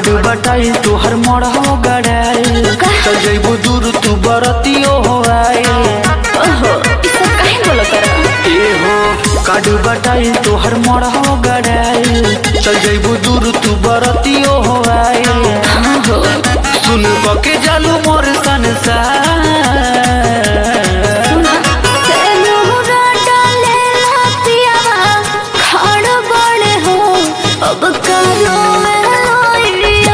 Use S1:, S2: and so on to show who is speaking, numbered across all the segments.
S1: card बटाई तोहर मरहो गड़ाई चल जइबू दूर तू बरतियो हो आई
S2: ओहो ई सब काहे बोलत रहा
S1: ए हो काड बटाई तोहर मरहो गड़ाई चल जइबू दूर तू बरतियो हो आई
S2: हाँ हो
S1: सुन के जालू मोर संसार
S2: सुना सेनुरा डाले लातियावा खाड़ बड़े हो अब करो लोइया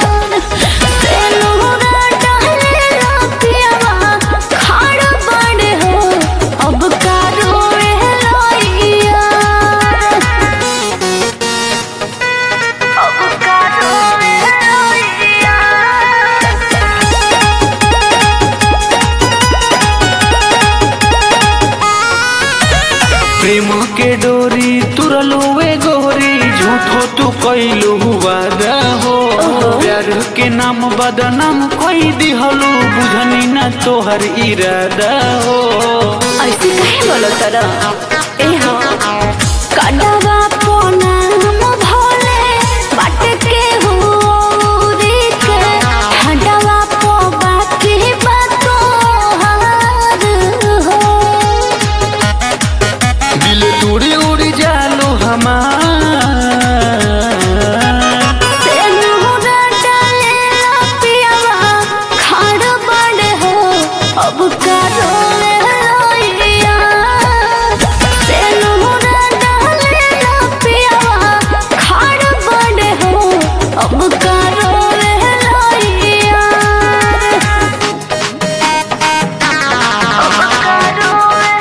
S2: सेनुरा डाले लातियावा खाड़ बड़े हो अब करो लोइया अब करो लोइया
S1: प्रेम के डोरी तुरलू वे गोरी झूठो तू कैलू वादा हो प्यार के नाम बदनाम कोई दिहलू बुझनी ना तोहर इरादा हो
S2: ऐसे काहे बोलत रहा ए हो काडवा पोना हम भोले बाट के हुरी के हडवा पो बाकी बातो हार हो
S1: दिल तोड़ी उड़ी जालू हमार
S2: सेनुरा डाले पियावा खाड़ बड़े हो अब करो लोइया सेनुरा डाले पियावा खाड़ बड़े हो अब करो लोइया अब करो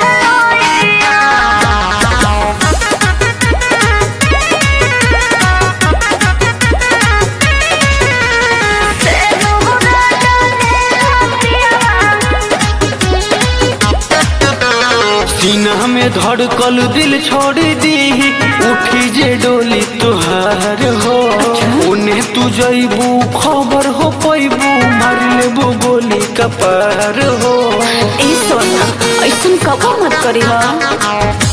S1: सीना में धड़कल दिल छोड़ दी उठी जे डोली तुहार हो उन्हें तू जइबू खबर हो पैबू मार लेबू गोली कपार हो
S2: ए सोना ऐसन कबो मत करी हा